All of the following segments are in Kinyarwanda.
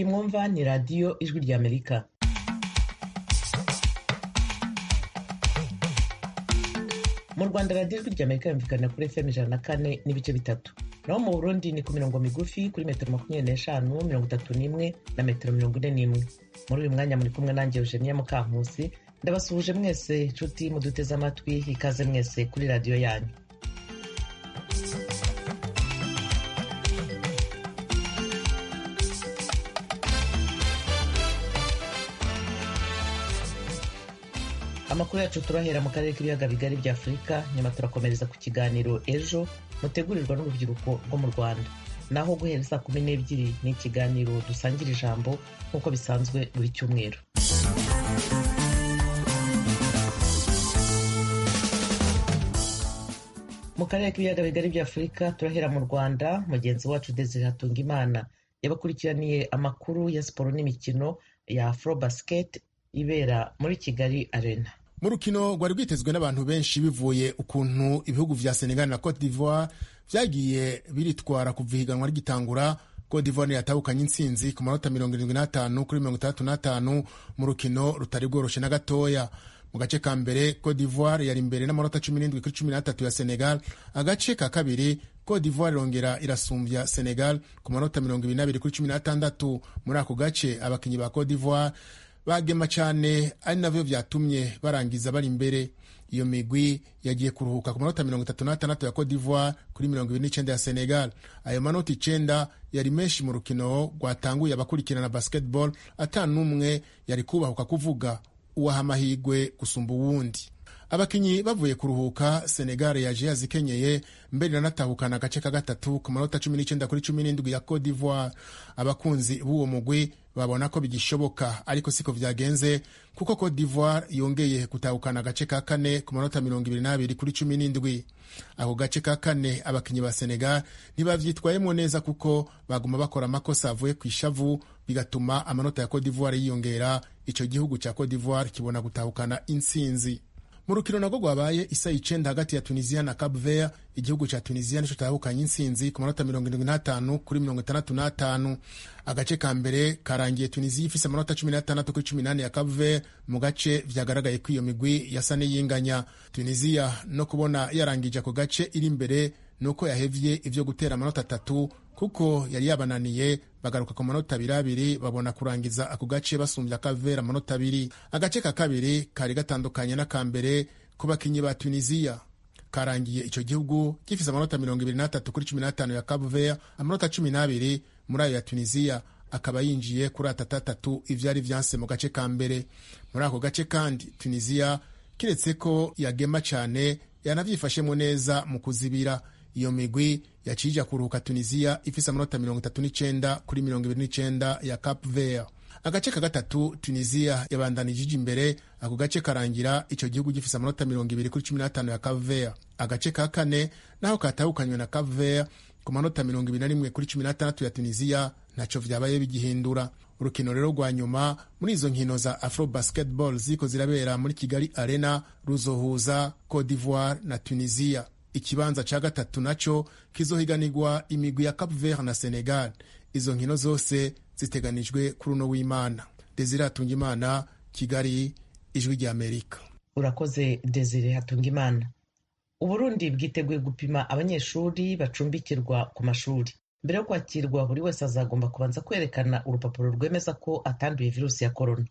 mwumva ni radiyo ijwi ry'amerika mu rwanda radiyo ijwi ry'amerika yumvikana kuri fm ijana na kane n'ibice bitatu naho mu burundi ni ku mirongo migufi kuri metero makumyabiri n'eshanu mirongo itatu n'imwe na metero mirongo ine n'imwe muri uyu mwanya muri kumwe nanjye eugenie mukankusi ndabasuhuje mwese inshuti muduteze amatwi ikaze mwese kuri radiyo yanyu amakuru yacu turahera mu karere k'ibiyaga bigari bya afurika nyuma turakomereza ku kiganiro ejo mutegurirwa n'urubyiruko rwo mu rwanda naho guhera saa kumi n'ebyiri ni ikiganiro dusangira ijambo nk'uko bisanzwe buri cyumweru mu karere k'ibiyaga bigari bya afurika turahera mu rwanda mugenzi wacu desire hatunga imana yabakurikiraniye amakuru ya siporo n'imikino ya afro basket ibera muri kigali arena mu rukino rwari rwitezwe n'abantu benshi bivuye ukuntu ibihugu vya senegal na cote d'ivoire vyagiye biritwara kuva ihiganwa rigitangura cote d'ivoire yatahukanye intsinzi ku manota mirongo irindwi n'atanu kuri mirongo itandatu n'atanu mu rukino rutari bworoshe na gatoya mu gace ka mbere cote d'ivoire yari imbere n'amanota cumi n'indwi kuri cumi n'atatu ya senegal agace ka kabiri cote d'ivoire irongera irasumbya senegal ku manota mirongo ibiri n'abiri kuri cumi n'atandatu muri ako gace abakinnyi ba cote d'ivoire bagema cyane ari nabyo byatumye barangiza bari imbere iyo migwi yagiye kuruhuka ku manota mirongo itatu n'atandatu ya Cote d'Ivoire kuri mirongo ibiri n'icyenda ya Senegal ayo manota icyenda yari menshi mu rukino rwatanguye abakurikirana basketball atanu n'umwe yari kubahuka kuvuga uwaha amahirwe gusumba uwundi abakinnyi bavuye kuruhuka senegal yaje yazikenyeye mbere iranatahukana agace ka gatatu ku manota cumi n'icyenda kuri cumi n'indwi ya cote d'ivoire abakunzi b'uwo mugwi babona ko bigishoboka ariko siko byagenze kuko cote d'ivoire yongeye gutahukana agace ka kane ku manota mirongo ibiri n'abiri kuri cumi n'indwi ako gace ka kane abakinnyi ba senegal ntibabyitwayemo neza kuko baguma bakora amakosa avuye ku ishavu bigatuma amanota ya cote d'ivoire yiyongera icyo gihugu cya cote d'ivoire kibona gutahukana intsinzi mu rukino nabwo rwabaye isa icyenda hagati ya tunisiya na cape vert igihugu cya tunisiya nicyo cyahukanye intsinzi ku manota mirongo irindwi n'atanu kuri mirongo itandatu n'atanu agace ka mbere karangiye tunisiya ifise amanota cumi n'atandatu kuri cumi n'ane ya cape vert mu gace vyagaragaye ko iyo migwi yasa n'iyinganya tunisiya no kubona yarangije ako gace iri imbere nuko yahevye ivyo gutera amanota atatu kuko yari yabananiye bagaruka ku manota abiri abiri babona kurangiza ako gace basumbya kavera amanota abiri agace ka kabiri kari gatandukanye n'akambere ku bakinnyi ba tunisiya karangiye icyo gihugu gifise amanota mirongo ibiri n'atatu kuri cumi n'atanu ya kavera amanota cumi n'abiri muri ayo ya tunisiya akaba yinjiye kuri atatatatu ivyari vyanse mu gace ka mbere muri ako gace kandi tunisiya kiretse ko yagema cane yanavyifashemo neza mu kuzibira iyo migwi yacija kuruhuka tunisiya ifise amanota mirongo itatu n'icenda kuri mirongo ibiri n'icenda ya cap vert agace ka gatatu tunisiya yabandanije ija imbere ako gace karangira ico gihugu gifise amanota mirongo ibiri kuri cumi n'atanu ya cap vert agace ka kane naho katahukanywe na cap vert ku manota mirongo ibiri na rimwe kuri cumi n'atandatu ya tunisiya ntaco vyabaye bigihindura urukino rero rwa nyuma muri izo nkino za afro basketball ziko zirabera muri kigali arena ruzohuza cote d'ivoire na tunisiya ikibanza ca gatatu naco kizohiganirwa imigwi ya cap vert na senegal izo nkino zose ziteganijwe kuri uno w'imana desire hatungimana kigali ijwi rya amerika urakoze desire hatungimana uburundi bwiteguye gupima abanyeshuri bacumbikirwa ku mashuri mbere yo kwakirwa buri wese azagomba kubanza kwerekana urupapuro rwemeza ko atanduye virusi ya korona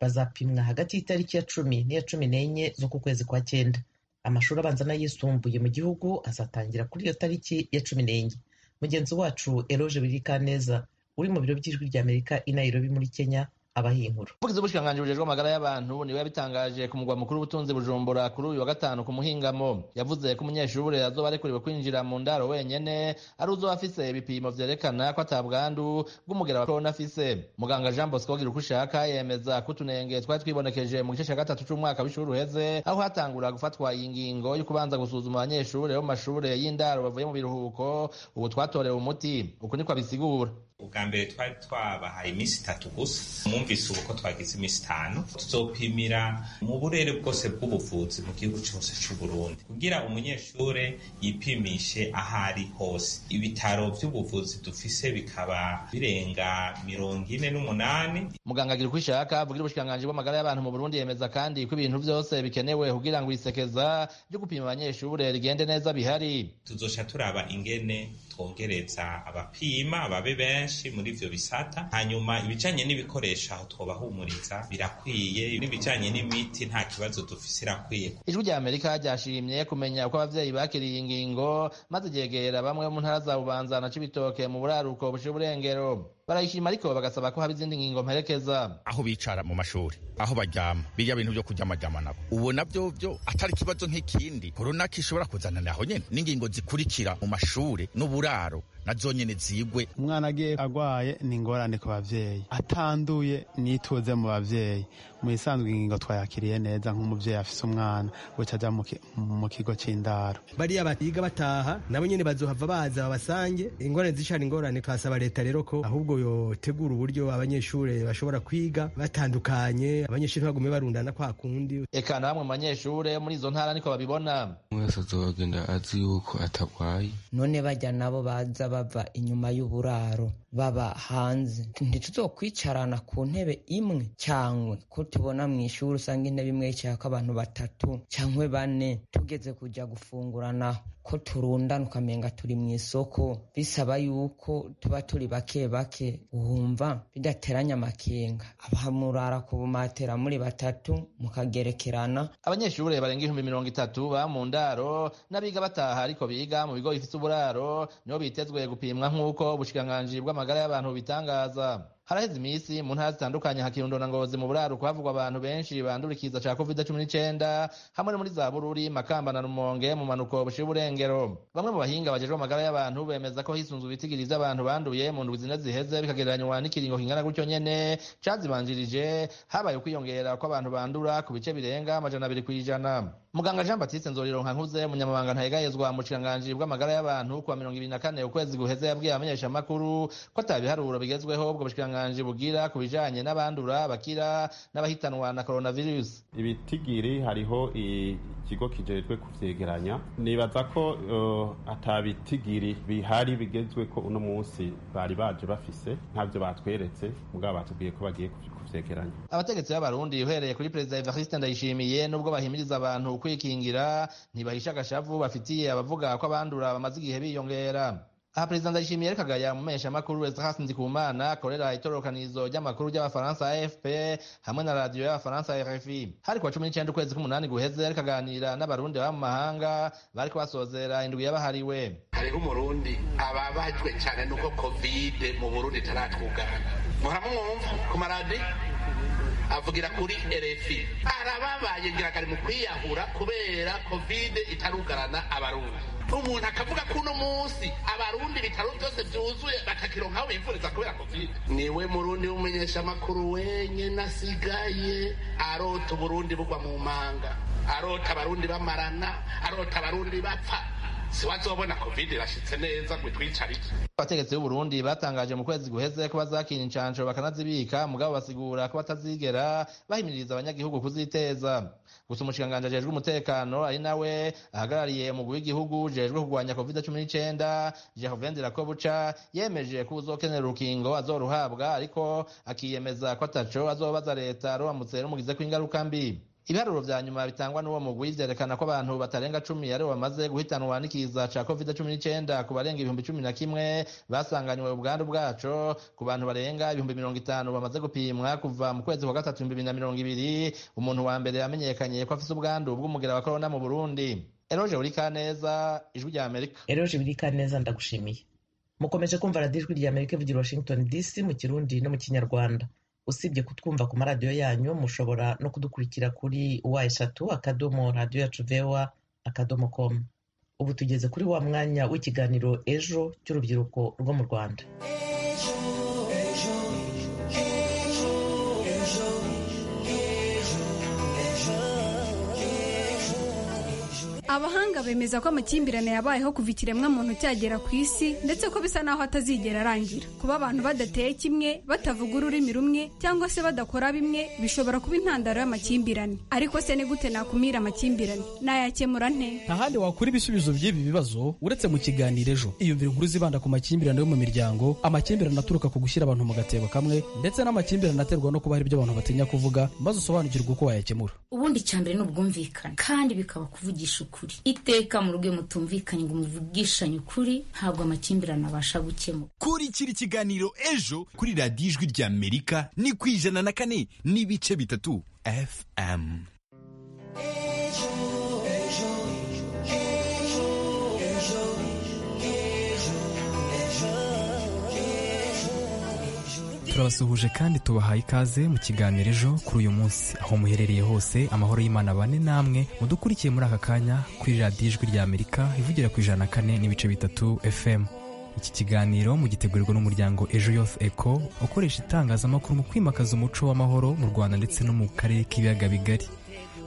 bazapimwa hagati y'itariki ya cumi n'iya cumi n'enye z'uku kwezi kwa cyenda amashuri abanza n'ayisumbuye mu gihugu azatangira kuri iyo tariki ya cumi n'enye mugenzi wacu eroge birikaneza uri mu biro by'ijwi rya amerika i nairobi muri kenya abaha iyi nkuru umuvugizi w'ubushikiranganji bujejwe amagara y'abantu niwe yabitangaje ku mugwa mukuru w'ubutunzi bujumbura kuri uyu wa gatanu ku muhingamo yavuze ko umunyeshuri azoba arekuriwe kwinjira mu ndaro wenyene ari uzoba afise ibipimo vyerekana ko atabwandu bw'umugera wa korona afise muganga jean bosco wogira uko ushaka yemeza ko utunenge twari twibonekeje mu gice ca gatatu c'umwaka w'ishuri uheze aho hatangura gufatwa iyi ngingo yo kubanza gusuzuma abanyeshuri bo mu mashure y'indaro bavuye mu biruhuko ubu twatorewe umuti uku niko abisigura ubwa mbere twari twabahaye iminsi itatu gusa mwumvise ubu ko twagize iminsi itanu tuzopimira mu burere bwose bw'ubuvuzi mu gihugu cyose cy'uburundi kugira umunyeshuri yipimishe aho ari hose ibitaro by'ubuvuzi dufise bikaba birenga mirongo ine n'umunani muganga agira uko ishaka avugira ubushikiranganji bw'amagara y'abantu mu burundi yemeza kandi ko ibintu byose bikenewe kugira ngo isekeza ryo gupima abanyeshuri rigende neza bihari tuzoca turaba ingene twongereza abapima babe benshi benshi muri ivyo bisata hanyuma ibijanye n'ibikoresho aho twobahumuriza birakwiye n'ibijanye n'imiti nta kibazo dufise irakwiye ijwi rya amerika ryashimye kumenya uko abavyeyi bakiriye iyi ngingo maze ryegera bamwe mu ntara za bubanza na cibitoke mu buraruko bushira uburengero barayishima ariko bagasaba ko haba izindi ngingo mperekeza aho bicara mu mashuri aho baryama birya bintu byo kuryamajyama nabo ubu nabyo byo atari ikibazo nk'ikindi runaka ishobora kuzanana aho nyine n'ingingo zikurikira mu mashuri n'uburaro na zonyine zigwe umwana agiye agwaye ni ingorane ku babyeyi atanduye nituze mu babyeyi mu isanzwe ingingo twayakiriye neza nk'umubyeyi afise umwana guca ajya mu kigo cy'indaro bariya batiga bataha nabo nyine bazohava baza babasange ingorane zishana ingorane twasaba leta rero ko ahubwo yotegura uburyo abanyeshuri bashobora kwiga batandukanye abanyeshuri ntibagume barundana kwa kundi eka na bamwe mu banyeshuri muri izo ntara niko babibona mwese azogenda azi yuko atarwaye none bajya nabo baza bava inyuma y'uburaro baba hanze ntituzokwicarana ku ntebe imwe cyangwa ko tubona mu ishuri usanga intebe imwe yicayeko abantu batatu cyangwa bane tugeze kujya gufunguranaho ko turundana ukamenga turi mu isoko bisaba yuko tuba turi bake bake wumva bidateranya amakenga abahamurara ku bumatera muri batatu mukagerekerana abanyeshuri barenga ibihumbi mirongo itatu baba mu ndaro n'abiga bataha ariko biga mu bigo bifite uburaro nibo bitezwe gupimwa nk'uko ubushikiranganji bw'amagara amagara y'abantu bitangaza haraheze iminsi mu ntara zitandukanye hakirundo na ngozi mu buraruko havugwa abantu benshi bandura ikiza ca covid cumi n'icenda hamwe no muri za bururi makamba na rumonge mu manuko bushira uburengero bamwe mu bahinga bajejwe amagara y'abantu bemeza ko hisunzwe ibitigiri vy'abantu banduye mu ndwi zine ziheze bikagereranywa n'ikiringo kingana gutyo nyene cazibanjirije habaye ukwiyongera kw'abantu bandura ku bice birenga amajana abiri kw'ijana muganga jean batiste nzorironka nkuze umunyamabanga ntayegayezwa mu bushikiranganji bw'amagara y'abantu kuwa mirongo ibiri na kane ukwezi guheze yabwiye abamenyeshamakuru ko atabiharuro bigezweho ubwo bushikiranganji bugira ku bijanye n'abandura bakira n'abahitanwa na coronavirus ibitigiri hariho ikigo kijejwe kuvyegeranya nibaza ko uh, atabitigiri bihari bigezwe ko uno munsi bari baje bafise ntavyo batweretse mugabo batubwiye ko bagiye kuvyegeranya abategetsi b'abarundi uhereye kuri perezida evariste ndayishimiye nubwo bahimiriza abantu kwikingira ntibahisha agashavu bafitiye abavuga ko abandura bamaze igihe biyongera aha perezida ndayishimiye kagaya umumenyeshamakuru esirasi ndikumana akorera itororokanizo ry'amakuru ry'abafaransa afp hamwe na radiyo y'abafaransa rfi hari kuwa cumi n'icenda ukwezi k'umunani guheze ariko aganira n'abarundi baba mu mahanga bariko basozera indwi yabahariwe hariho umurundi ababajwe cyane n'uko kovide mu burundi itaratwugana muhora mwumva ku maradiyo avugira kuri RFI arababaye ngira kari mu kwiyahura kubera covid itarugarana abarundi umuntu akavuga ko uno munsi abarundi bitaro byose byuzuye bakakironka aho bivuriza kubera covid niwe murundi w'umumenyeshamakuru wenyene asigaye arota uburundi bugwa mu manga arota abarundi bamarana arota abarundi bapfa siwazobona covid irashitse neza ngo itwicare iki abategetsi b'uburundi batangaje mu kwezi guheze ko bazakina incansho bakanazibika mugabo basigura ko batazigera bahimiriza abanyagihugu kuziteza gusa umushikiranganji ajejwe umutekano ari nawe ahagarariye umugwi w'igihugu ujejwe kurwanya covid cumi n'icenda jacovende rakobuca yemeje ko uzokenera urukingo azoruhabwa ariko akiyemeza ko ataco azobaza leta ruramutse rumugizeko ingaruka mbi ibiharuro vya nyuma bitangwa n'uwo mugwi vyerekana ko abantu batarenga cumi aribo bamaze guhitanwa n'ikiza ca covid cumi n'icenda ku barenga ibihumbi cumi na kimwe basanganywe ubwandu bwaco ku bantu barenga ibihumbi mirongo itanu bamaze gupimwa kuva mu kwezi kwa gatatu ibihumbi bibiri na mirongo ibiri umuntu wa mbere yamenyekanye ko afise ubwandu bw'umugera wa korona mu burundi eroje burikaneza ijwi rya amerika eroje burikaneza ndagushimiye mukomeje kumva radiyo ijwi rya amerika ivugira washington dc mu kirundi no mu kinyarwanda usibye kutwumva ku maradiyo yanyu mushobora no kudukurikira kuri wa eshatu akadomo radiyo yacu vewa akadomo komu ubu tugeze kuri wa mwanya w'ikiganiro ejo cy'urubyiruko rwo mu rwanda abahanga bemeza ko amakimbirane yabayeho kuva ikiremwa muntu cyagera ku isi ndetse ko bisa naho atazigera arangira kuba abantu badateye kimwe batavuga ururimi rumwe cyangwa se badakora bimwe bishobora kuba intandaro y'amakimbirane ariko se ni gute nakumira amakimbirane nayakemura nte nta handi wakura ibisubizo by'ibi bibazo uretse mu kiganiro ejo iyumvire inkuru zibanda ku makimbirane yo mu miryango amakimbirane aturuka ku gushyira abantu mu gatebo kamwe ndetse n'amakimbirane aterwa no kuba hari ibyo abantu batinya kuvuga maze usobanukirwe uko wayakemura ubundi cya mbere ni ubwumvikane kandi bikaba kuvugisha ukuri iteka mu rugo mutumvikanye ngo muvugishanye ukuri ntabwo amakimbirane abasha gukemura kurikira ikiganiro ejo kuri radiyo ijwi ry'amerika ni ku ijana na kane n'ibice bitatu fm turabasuhuje kandi tubahaye ikaze mu kiganiro ejo kuri uyu munsi aho muherereye hose amahoro y'imana bane namwe mudukurikiye muri aka kanya kuri radiyo ijwi ry'amerika ivugira ku ijana na kane n'ibice bitatu fm iki kiganiro mugitegurirwa n'umuryango ejo yose eco ukoresha itangazamakuru mu kwimakaza umuco w'amahoro mu rwanda ndetse no mu karere k'ibiyaga bigari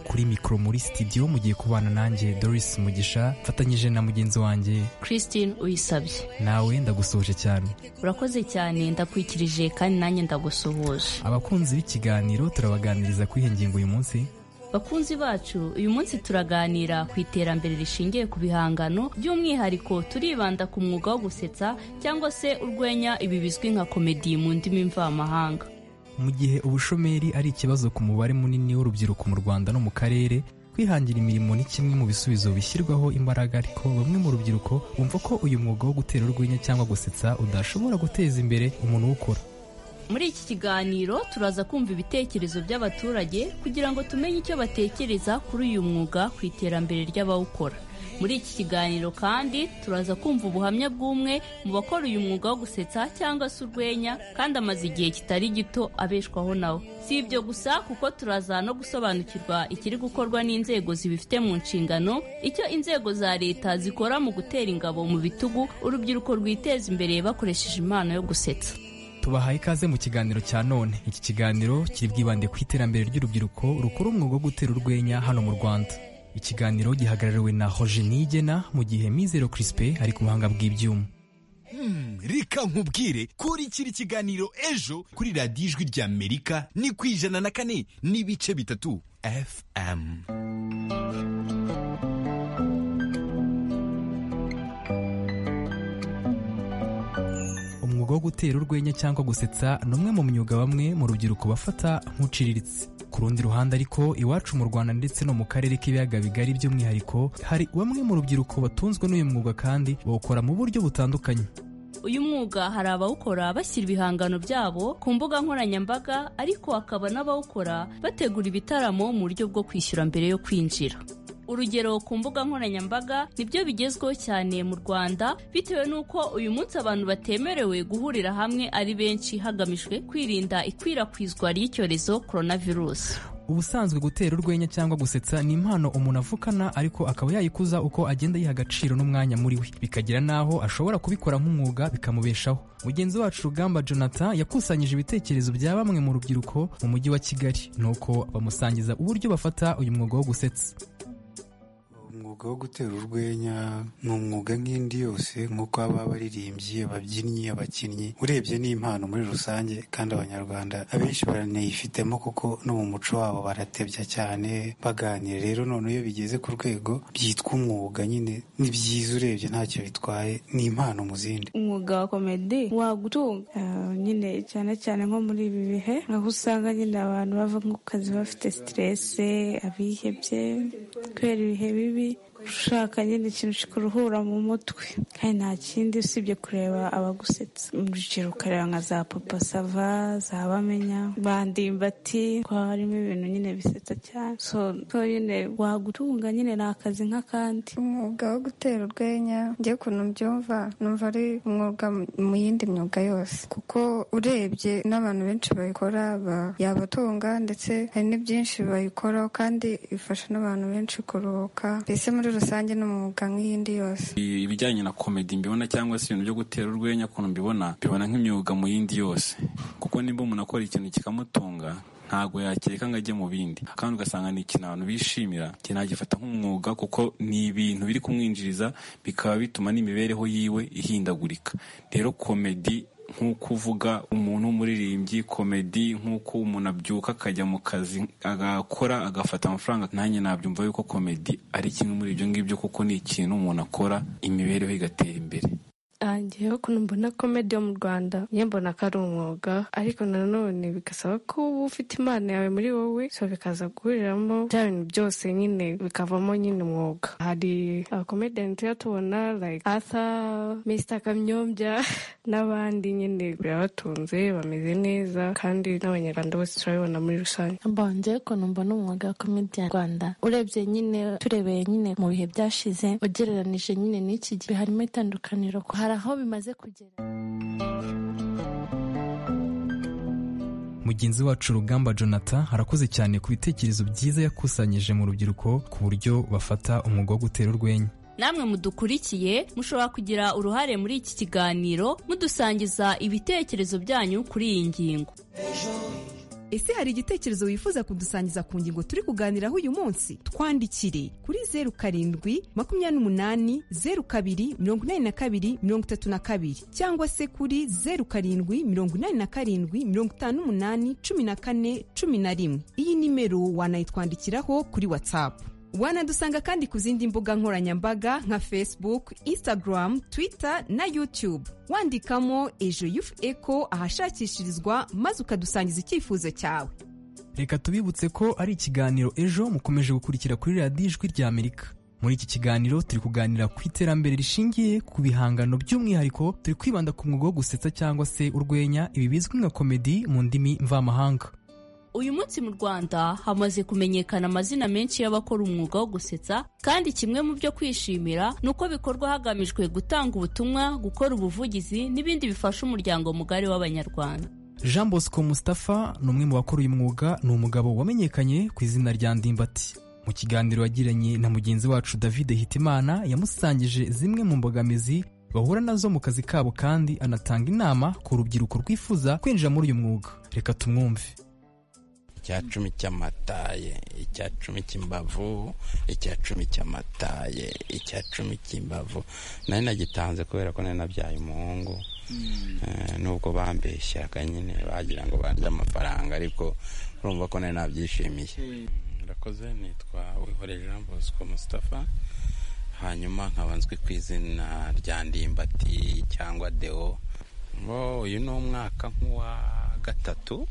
kuri mikoro muri sitidiyo mugiye kubana nanjye doris mugisha mfatanyije na mugenzi wanjye christine uyisabye nawe ndagusoje cyane urakoze cyane ndakwikirije kandi nanjye ndagusuhuje abakunzi b'ikiganiro turabaganiriza kuri iyi ngingo uyu munsi bakunzi bacu uyu munsi turaganira ku iterambere rishingiye ku bihangano by'umwihariko turibanda ku mwuga wo gusetsa cyangwa se urwenya ibi bizwi nka komedi mu ndimi mvamahanga mu gihe ubushomeri ari ikibazo ku mubare munini w'urubyiruko mu rwanda no mu karere kwihangira imirimo ni kimwe mu bisubizo bishyirwaho imbaraga ariko bamwe mu rubyiruko bumva ko uyu mwuga wo gutera urwenya cyangwa gusetsa udashobora guteza imbere umuntu uwukora muri iki kiganiro turaza kumva ibitekerezo by'abaturage kugira ngo tumenye icyo batekereza kuri uyu mwuga ku iterambere ry'abawukora muri iki kiganiro kandi turaza kumva ubuhamya bw'umwe mu bakora uyu mwuga wo gusetsa cyangwa se urwenya kandi amaze igihe kitari gito abeshwaho nawo si ibyo gusa kuko turaza no gusobanukirwa ikiri gukorwa n'inzego zibifite mu nshingano icyo inzego za leta zikora mu gutera ingabo mu bitugu urubyiruko rwiteza imbere bakoresheje impano yo gusetsa tubahaye ikaze mu kiganiro cya none iki kiganiro kiri bwibande ku iterambere ry'urubyiruko rukora umwuga wo gutera urwenya hano mu rwanda ikiganiro gihagarariwe na hoje nigena mu gihe mizero crispe ari ku buhanga bw'ibyuma reka nkubwire kurikira ikiganiro ejo kuri radiyo ijwi ry'amerika ni ku ijana na kane n'ibice bitatu fm umwuga wo gutera urwenya cyangwa gusetsa ni umwe mu myuga bamwe mu rubyiruko bafata nk'uciriritse ku rundi ruhande ariko iwacu mu rwanda ndetse no mu karere k'ibiyaga bigari by'umwihariko hari bamwe mu rubyiruko batunzwe n'uyu mwuga kandi bawukora mu buryo butandukanye uyu mwuga hari abawukora bashyira ibihangano byabo ku mbuga nkoranyambaga ariko hakaba n'abawukora bategura ibitaramo mu buryo bwo kwishyura mbere yo kwinjira urugero ku mbuga nkoranyambaga nibyo bigezweho cyane mu rwanda bitewe n'uko uyu munsi abantu batemerewe guhurira hamwe ari benshi hagamijwe kwirinda ikwirakwizwa ry'icyorezo coronavirus ubusanzwe gutera urwenya cyangwa gusetsa ni impano umuntu avukana ariko akaba yayikuza uko agenda yiha agaciro n'umwanya muri we bikagera n'aho ashobora kubikora nk'umwuga bikamubeshaho mugenzi wacu rugamba jonathan yakusanyije ibitekerezo bya bamwe mu rubyiruko mu mujyi wa kigali nuko bamusangiza uburyo bafata uyu mwuga wo gusetsa umwuga wo gutera urwenya ni umwuga nk'indi yose nk'uko baba abaririmbyi ababyinnyi abakinnyi urebye ni impano muri rusange kandi abanyarwanda abenshi baranayifitemo kuko no mu muco wabo baratebya cyane baganira rero none iyo bigeze ku rwego byitwa umwuga nyine ni byiza urebye ntacyo bitwaye ni impano mu zindi umwuga wa komedi wagutunga nyine cyane cyane nko muri ibi bihe aho usanga nyine abantu bava ku kazi bafite siterese abihebye kubera ibihe bibi ushaka nyine ikintu kikuruhura mu mutwe kandi nta kindi usibye kureba abagusetsa urugero ukareba nka za papa sava za bamenya bandimbati ko harimo ibintu nyine bisetsa cyane so nyine wagutunga nyine ni akazi nk'akandi umwuga wo gutera urwenya njye ukuntu mbyumva numva ari umwuga mu yindi myuga yose kuko urebye n'abantu benshi bayikora yabatunga ndetse hari n'ibyinshi bayikoraho kandi ifasha n'abantu benshi kuruhuka mbese muri rusange ni umwuga nk'iyindi yose ibijyanye na komedi mbibona cyangwa se ibintu byo gutera urwenya ukuntu mbibona mbibona nk'imyuga mu yindi yose kuko nimba umuntu akora ikintu kikamutunga ntabwo yakeka ngo ajye mu bindi kandi ugasanga ni ikintu abantu bishimira kinagifata nk'umwuga kuko ni ibintu biri kumwinjiriza bikaba bituma n'imibereho yiwe ihindagurika rero komedi nk'uko uvuga umuntu w'umuririmbyi komedi nk'uko umuntu abyuka akajya mu kazi agakora agafata amafaranga nanjye nabyumva yuko komedi ari kimwe muri ibyo ngibyo kuko ni ikintu umuntu akora imibereho igatera imbere ngewe ukuntu mbona komedi yo mu rwanda njye mbona ko ari umwuga ariko nanone bigasaba ko uba ufite impano yawe muri wowe so bikaza guhuriramo bya bintu byose nyine bikavamo nyine umwuga hari abakomediyani tujya tubona like arthur mr kamyombya n'abandi nyine birabatunze bameze neza kandi n'abanyarwanda bose turabibona muri rusange mbanje ukuntu mbona umwuga wa komedi mu rwanda urebye nyine turebeye nyine mu bihe byashize ugereranije nyine n'iki gihe harimo itandukaniro ko hari aho bimaze kugera mugenzi wacu rugamba jonathan arakoze cyane ku bitekerezo byiza yakusanyije mu rubyiruko ku buryo bafata umwuga wo gutera urwenya namwe mudukurikiye mushobora kugira uruhare muri iki kiganiro mudusangiza ibitekerezo byanyu kuri iyi ngingo ese hari igitekerezo wifuza kudusangiza ku ngingo turi kuganiraho uyu munsi twandikire kuri zeru karindwi makumyabiri n'umunani zeru kabiri mirongo inani na kabiri mirongo itatu na kabiri cyangwa se kuri zeru karindwi mirongo inani na karindwi mirongo itanu n'umunani cumi na kane cumi na rimwe iyi nimero wanayitwandikiraho kuri watsapu wanadusanga kandi ku zindi mbuga nkoranyambaga nka facebook instagram twitter na youtube wandikamo ejo yufu eko ahashakishirizwa maze ukadusangiza icyifuzo cyawe reka tubibutse ko ari ikiganiro ejo mukomeje gukurikira kuri radiyo ijwi ry'amerika muri iki kiganiro turi kuganira ku iterambere rishingiye ku bihangano by'umwihariko turi kwibanda ku mwuga wo gusetsa cyangwa se urwenya ibi bizwi nka komedi mu ndimi mvamahanga uyu munsi mu rwanda hamaze kumenyekana amazina menshi y'abakora umwuga wo gusetsa kandi kimwe mu byo kwishimira ni uko bikorwa hagamijwe gutanga ubutumwa gukora ubuvugizi n'ibindi bifasha umuryango mugari w'abanyarwanda jean bosco mustapha ni umwe mu bakora uyu mwuga ni umugabo wamenyekanye ku izina rya ndimbati mu kiganiro yagiranye na mugenzi wacu david hitimana yamusangije zimwe mu mbogamizi bahura nazo mu kazi kabo kandi anatanga inama ku rubyiruko rwifuza kwinjira muri uyu mwuga reka tumwumve icya cumi cy'amataye icya cumi cy'imbavu icya cumi cy'amataye icya cumi cy'imbavu nari nagitanze kubera ko nari nabyaye umuhungu nubwo bambeshyaga nyine bagira ngo barye amafaranga ariko urumva ko nari nabyishimiye murakoze nitwa wihore jean bosco mustapha hanyuma nkaba nzwi ku izina rya ndimbati cyangwa deo uyu ni umwaka nk'uwa gatatu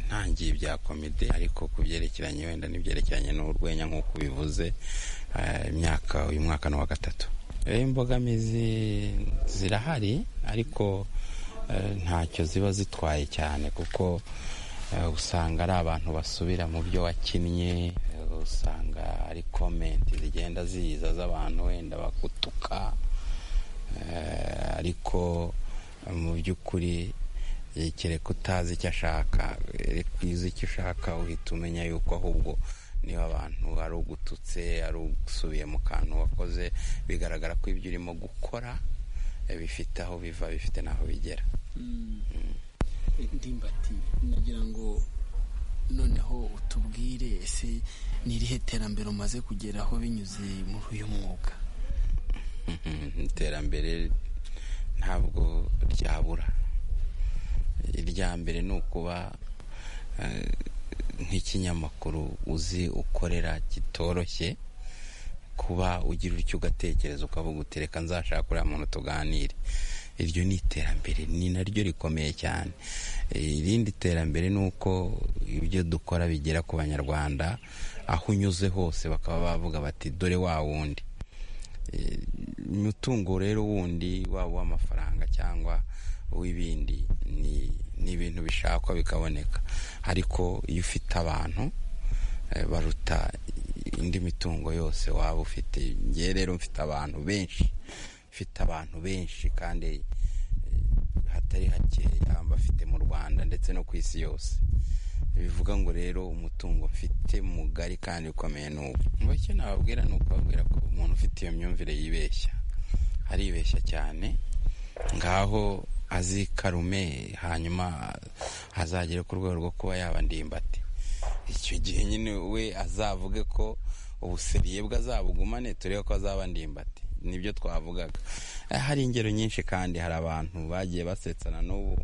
ntangiye ibya komite ariko ku byerekeranye wenda n'ibyerekeranye n'urwenya nk'uko ubivuze imyaka uyu mwaka ni uwa gatatu imbogamizi zirahari ariko ntacyo ziba zitwaye cyane kuko usanga ari abantu basubira mu byo wakinnye usanga ari komenti zigenda ziza z'abantu wenda bagutuka ariko mu by'ukuri kereka utazi icyo ashaka reka uzi icyo ushaka uhita umenya yuko ahubwo niba abantu ari ugututse ari ugusubiye mu kantu wakoze bigaragara ko ibyo urimo gukora bifite aho biva bifite n'aho bigera ndimbati nagira ngo noneho utubwire ese ni irihe terambere umaze kugeraho binyuze muri uyu mwuga iterambere ntabwo ryabura irya mbere ni ukuba nk'ikinyamakuru uzi ukorera kitoroshye kuba ugira utyo ugatekereza ukavuga utereka nzashaka uriya muntu tuganire iryo ni iterambere ni naryo rikomeye cyane irindi terambere ni uko ibyo dukora bigera ku banyarwanda aho unyuze hose bakaba bavuga bati dore wa wundi umutungo rero wundi waba uw'amafaranga cyangwa w'ibindi ni ibintu bishakwa bikaboneka ariko iyo ufite abantu baruta indi mitungo yose waba ufite ngewe rero mfite abantu benshi mfite abantu benshi kandi hatari hakeya bafite mu rwanda ndetse no ku isi yose bivuga ngo rero umutungo mfite mugari kandi ukomeye ni ubu mu cyo nababwira ni ukubabwira ko umuntu ufite iyo myumvire yibeshya aribeshya cyane ngaho azikarume hanyuma azagere ku rwego rwo kuba yaba ndimbati icyo gihe nyine we azavuge ko ubuseriye bwe azabugumane turebe ko azaba ndimbati nibyo twavugaga hari ingero nyinshi kandi hari abantu bagiye basetsana n'ubu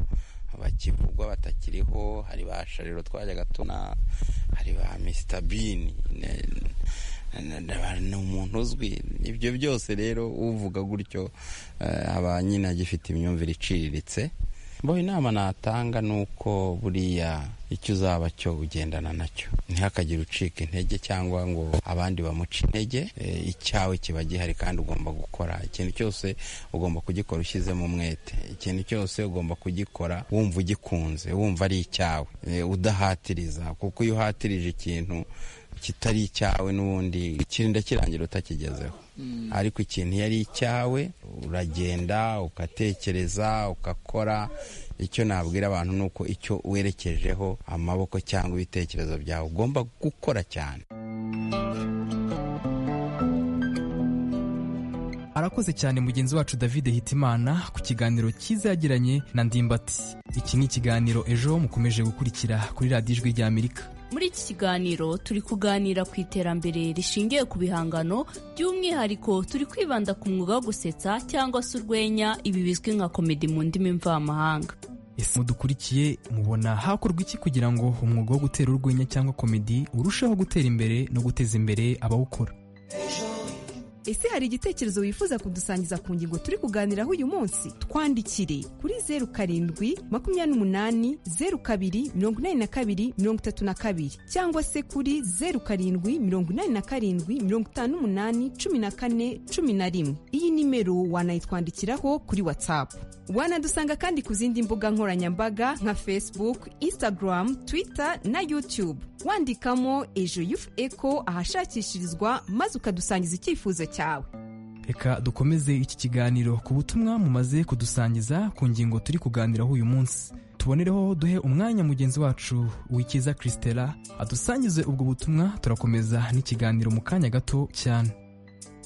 bakivugwa batakiriho hari ba shariro twajyaga tuna hari ba misita bini ni umuntu uzwi ibyo byose rero uvuga gutyo aba nyine agifite imyumvire iciriritse bo inama natanga ni uko buriya icyo uzaba cyo ugendana nacyo ntihakagire ucika intege cyangwa ngo abandi bamuce intege icyawe kiba gihari kandi ugomba gukora ikintu cyose ugomba kugikora ushyizemo umwete ikintu cyose ugomba kugikora wumva ugikunze wumva ari icyawe udahatiriza kuko iyo uhatirije ikintu kitari icyawe n'ubundi kirinda kirangira utakigezeho ariko ikintu iyo ari icyawe uragenda ugatekereza ugakora icyo nabwira abantu ni uko icyo werekejeho amaboko cyangwa ibitekerezo byawe ugomba gukora cyane arakoze cyane mugenzi wacu david hitimana ku kiganiro cyiza yagiranye na ndimbati iki ni ikiganiro ejo mukomeje gukurikira kuri radiyo ijwi rya amerika muri iki kiganiro turi kuganira ku iterambere rishingiye ku bihangano by'umwihariko turi kwibanda ku mwuga wo gusetsa cyangwa se urwenya ibi bizwi nka komedi mu ndimi mvamahanga ese mudukurikiye mubona hakorwa iki kugira ngo umwuga wo gutera urwenya cyangwa komedi urusheho gutera imbere no guteza imbere abawukora ese hari igitekerezo wifuza kudusangiza ku ngingo turi kuganiraho uyu munsi twandikire kuri zeru karindwi makumyabiri n'umunani zeru kabiri mirongo inani na kabiri mirongo itatu na kabiri cyangwa se kuri zeru karindwi mirongo inani na karindwi mirongo itanu n'umunani cumi na kane cumi na rimwe iyi nimero wanayitwandikiraho kuri watsapu wanadusanga kandi ku zindi mbuga nkoranyambaga nka facebook instagram twitter na youtube wandikamo ejo yufu eko ahashakishirizwa maze ukadusangiza icyifuzo cyawe reka dukomeze iki kiganiro ku butumwa mumaze kudusangiza ku ngingo turi kuganiraho uyu munsi tubonereho duhe umwanya mugenzi wacu wikiza christela adusangize ubwo butumwa turakomeza n'ikiganiro mu kanya gato cyane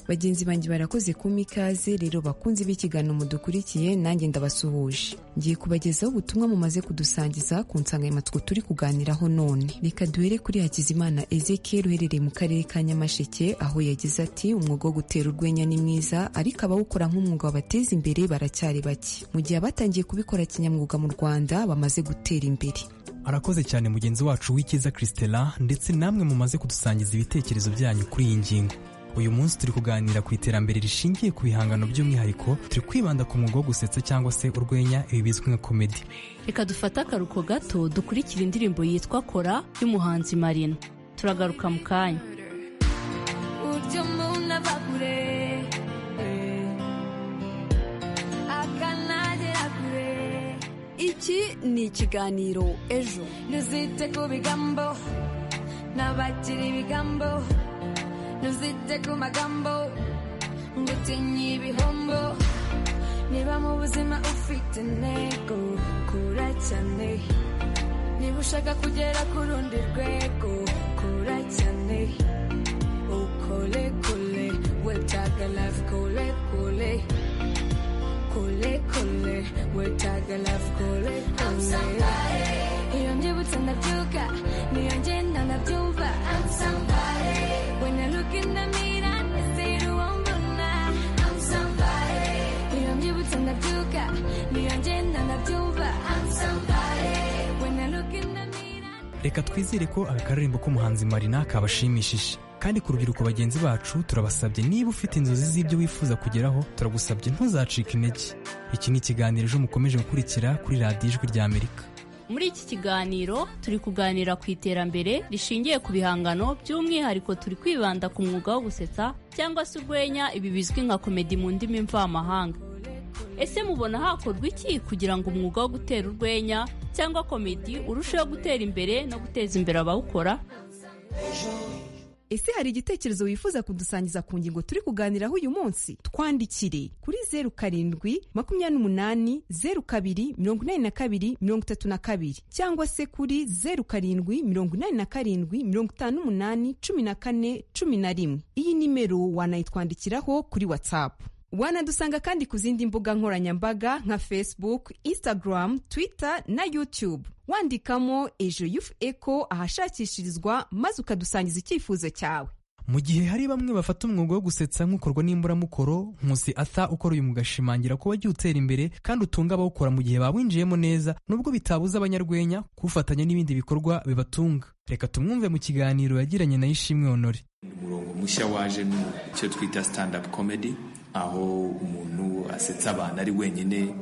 bagenzi banjye barakoze kuma ikaze rero bakunze b'ikiganiro mudukurikiye nanjye ndabasuhuje ngiye kubagezaho ubutumwa mumaze kudusangiza ku nsanganyamatsiko turi kuganiraho none reka duhere kuri hakizimana ezekiel uherereye mu karere ka nyamasheke aho yagize ati umwuga wo gutera urwenya ni mwiza ariko abawukora nk'umwuga wabateza imbere baracyari bake mu gihe abatangiye kubikora kinyamwuga mu rwanda bamaze gutera imbere arakoze cyane mugenzi wacu w'ikiza christela ndetse namwe mumaze kudusangiza ibitekerezo byanyu kuri iyi ngingo uyu munsi turi kuganira ku iterambere rishingiye ku bihangano by'umwihariko turi kwibanda ku mwuga wo gusetsa cyangwa se urwenya ibi bizwi nka komedi reka dufate akaruko gato dukurikira indirimbo yitwa kora y'umuhanzi marina turagaruka mu kanya iki ni ikiganiro ejo ntuzite ku bigambo n'abagira ibigambo ntuzite ku magambo ngo utinye ibihombo niba mu buzima ufite intego kura cyane niba ushaka kugera ku rundi rwego kura cyane ukore kure wetaga life kure kure kure kure wetaga life kure kure iyo mbyibutse ndabyuka niyo ngenda ndabyumva I'm somebody When I look in the mirror, I see the one I'm somebody. 이런 기분 나쁘가, 네 언제나 나쁘가. I'm somebody. When I look in the mirror. reka twizere ko aka karirimbo k'umuhanzi marina kabashimishije kandi ku rubyiruko bagenzi bacu turabasabye niba ufite inzozi z'ibyo wifuza kugeraho turagusabye ntuzacike intege iki ni ikiganiro ejo mukomeje gukurikira kuri radiyo ijwi rya amerika muri iki kiganiro turi kuganira ku iterambere rishingiye ku bihangano by'umwihariko turi kwibanda ku mwuga wo gusetsa cyangwa se urwenya ibi bizwi nka komedi mu ndimi mvamahanga ese mubona hakorwa iki kugira ngo umwuga wo gutera urwenya cyangwa komedi urusheho gutera imbere no guteza imbere abawukora ese hari igitekerezo wifuza kudusangiza ku ngingo turi kuganiraho uyu munsi twandikire kuri zeru karindwi makumyabiri n'umunani zeru kabiri mirongo inani na kabiri mirongo itatu na kabiri cyangwa se kuri zeru karindwi mirongo inani na karindwi mirongo itanu n'umunani cumi na kane cumi na rimwe iyi nimero wanayitwandikiraho kuri watsapu wanadusanga kandi ku zindi mbuga nkoranyambaga nka facebook instagram twitter na youtube wandikamo ejo yufu eko ahashakishirizwa maze ukadusangiza icyifuzo cyawe mu gihe hari bamwe bafata umwuga wo gusetsa nk'ukorwa n'imburamukoro nkusi ata ukora uyu mwuga ashimangira ko wagiye utera imbere kandi utunga abawukora mu gihe bawinjiyemo neza nubwo bitabuza abanyarwenya kuwufatanya n'ibindi bikorwa bibatunga reka tumwumve mu kiganiro yagiranye na ishimwe honore umurongo mushya waje ni icyo twita stand-up comedy aho umuntu asetsa abantu ari wenyine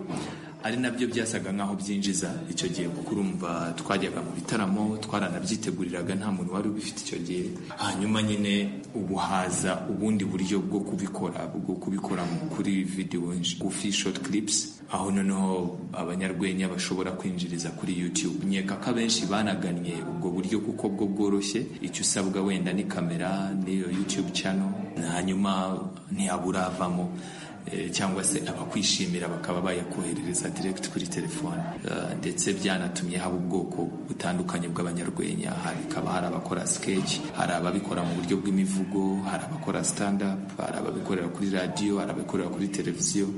ari nabyo byasaga nk'aho byinjiza icyo gihe kuko urumva twajyaga mu bitaramo twaranabyiteguriraga nta muntu wari ubifite icyo gihe hanyuma nyine ubu haza ubundi buryo bwo kubikora bwo kubikora kuri video ngufi short clips aho noneho abanyarwenya bashobora kwinjiriza kuri youtube nkeka ko abenshi banagannye ubwo buryo kuko bwo bworoshye icyo usabwa wenda ni kamera n'iyo youtube channel hanyuma ntiyaburavamo cyangwa se abakwishimira bakaba bayakoherereza direct kuri telefone ndetse byanatumye haba ubwoko butandukanye bw'abanyarwenya hakaba hari abakora sketch hari ababikora mu buryo bw'imivugo hari abakora stand up hari ababikorera kuri radiyo hari ababikorera kuri televiziyo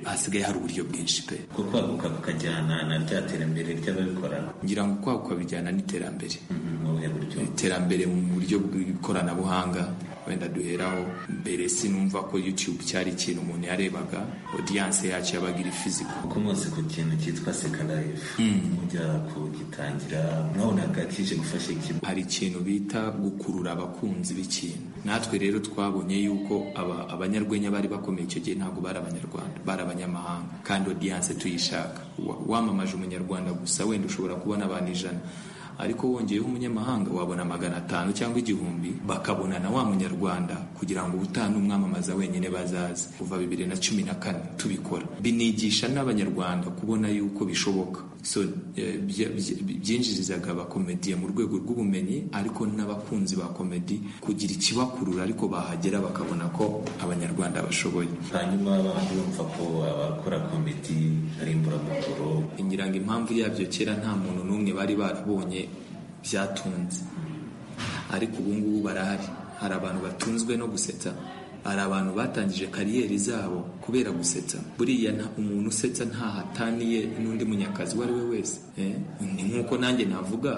hasigaye hari uburyo bwinshi pe ko kwaguka kukajyana na rya terambere ry'ababikora ngira ngo kwaguka bijyana n'iterambere iterambere mu buryo bw'ikoranabuhanga wenda duheraho mbere sinumva ko youtube cyari ikintu umuntu yarebaga audience yacyo yabaga iri fiziko kuko mwese ku kintu cyitwa seka live mujya kugitangira mwabonaga kije gufasha ikintu hari ikintu bita gukurura abakunzi b'ikintu natwe rero twabonye yuko abanyarwenya bari bakomeye icyo gihe ntabwo bari abanyarwanda bari abanyamahanga kandi audience tuyishaka wamamaje umunyarwanda gusa wenda ushobora kubona abantu ijana ariko wongeyeho umunyamahanga wabona magana atanu cyangwa igihumbi bakabona na wa munyarwanda kugira ngo ubutane umwamamaza wenyine bazaze kuva bibiri na cumi na kane tubikora binigisha n'abanyarwanda kubona yuko bishoboka so byinjirizaga abakomediye mu rwego rw'ubumenyi ariko n'abakunzi ba komedi kugira ikibakurura ariko bahagera bakabona ko abanyarwanda bashoboye hanyuma bumva ko abakora komedi ari imburamukoro ngira ngo impamvu yabyo kera nta muntu n'umwe bari barabonye byatunze ariko ubu ngubu barahari hari abantu batunzwe no gusetsa hari abantu batangije kariyeri zabo kubera gusetsa buriya umuntu usetsa ntahataniye n'undi munyakazi uwo ari we wese ni nk'uko nanjye navuga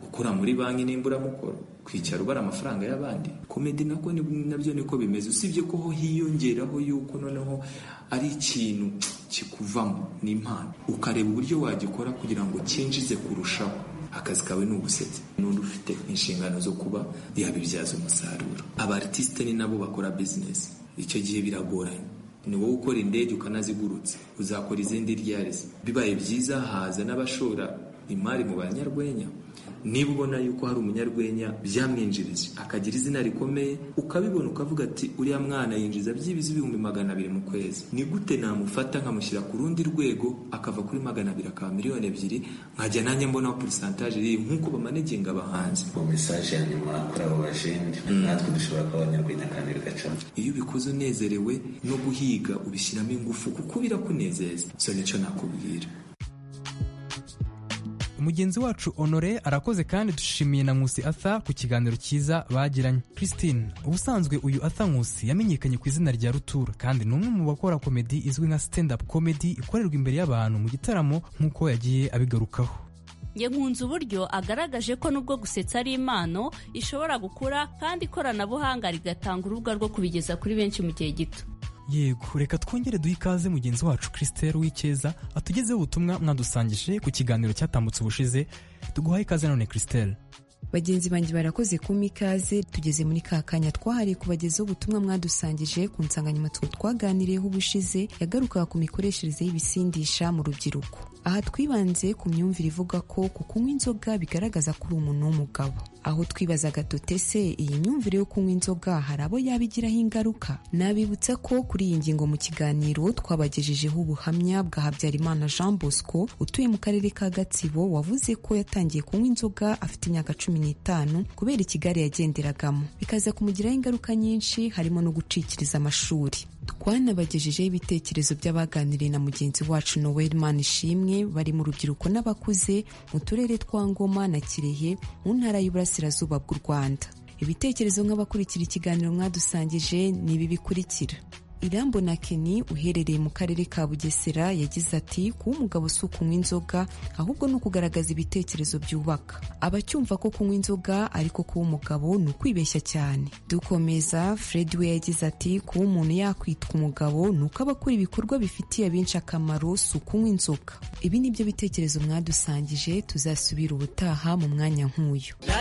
gukora muri banki n'imburamukoro kwicara ubara amafaranga y'abandi komedi nako nabyo niko bimeze usibye ko ho hiyongeraho yuko noneho ari ikintu kikuvamo n'impano ukareba uburyo wagikora kugira ngo cyinjize kurushaho akazi kawe ni ubusetsi n'undi ufite inshingano zo kuba yabibyaza umusaruro abatisite ni nabo bakora bizinesi icyo gihe biragoranye ni wowe ukora indege ukanazigurutse uzakora izindi ryarize bibaye byiza haza n'abashora imari mu banyarwenya niba ubona yuko hari umunyarwenya byamwinjirije akagira izina rikomeye ukabibona ukavuga ati uriya mwana yinjiza byibuze ibihumbi magana abiri mu kwezi ni gute namufata nkamushyira ku rundi rwego akava kuri magana abiri akaba miliyoni ebyiri nkajya nanjye mbonaho purisantaje iri nk'uko bamanegenga abahanzi uwo mesaje ya nyuma kuri abo bajenti natwe dushobora kuba abanyarwenya kandi bigacamo iyo ubikoze unezerewe no guhiga ubishyiramo ingufu kuko birakunezeza so nicyo nakubwira mugenzi wacu honore arakoze kandi dushimiye na nkusi atha ku kiganiro cyiza bagiranye christine ubusanzwe uyu atha nkusi yamenyekanye ku izina rya rutura kandi ni umwe mu bakora komedi izwi nka stand up comedy ikorerwa imbere y'abantu mu gitaramo nk'uko yagiye abigarukaho nkunze uburyo agaragaje ko nubwo gusetsa ari impano ishobora gukura kandi ikoranabuhanga rigatanga urubuga rwo kubigeza kuri benshi mu gihe gito yego reka twongere duhe ikaze mugenzi wacu christelle w'icyeza atugezeho ubutumwa mwadusangije ku kiganiro cyatambutse ubushize tuguhaye ikaze none christelle bagenzi banjye barakoze kuma ikaze tugeze muri ka kanya twahariye kubagezaho ubutumwa mwadusangije ku nsanganyamatsiko twaganiriyeho ubushize yagarukaga ku mikoreshereze y'ibisindisha mu rubyiruko aha twibanze ku myumvire ivuga ko ku kunywa inzoga bigaragaza ko uri umuntu w'umugabo aho twibazaga dutese iyi myumvire yo kunywa inzoga hari abo yabigiraho ingaruka nabibutsa ko kuri iyi ngingo mu kiganiro twabagejejeho ubuhamya bwa habyarimana jean bosco utuye mu karere ka gatsibo wavuze ko yatangiye kunywa inzoga afite imyaka cumi n'itanu kubera ikigare yagenderagamo bikaza kumugiraho ingaruka nyinshi harimo no gucikiriza amashuri twanabagejejeho ibitekerezo by'abaganiriye na mugenzi wacu noel ishimwe bari mu rubyiruko n'abakuze mu turere twa ngoma na kirehe mu ntara y'uburasirazuba bw'u rwanda ibitekerezo nk'abakurikira ikiganiro mwadusangije ni ibi bikurikira irambona keni uherereye mu karere ka bugesera yagize ati kuba umugabo si ukunywa inzoga ahubwo ni ukugaragaza ibitekerezo byubaka abacyumva ko kunywa inzoga ariko kuba umugabo ni ukwibeshya cyane dukomeza fred we yagize ati kuba umuntu yakwitwa umugabo ni uko aba akora ibikorwa bifitiye abenshi akamaro si ukunywa inzoga ibi ni byo bitekerezo mwadusangije tuzasubira ubutaha mu mwanya nk'uyu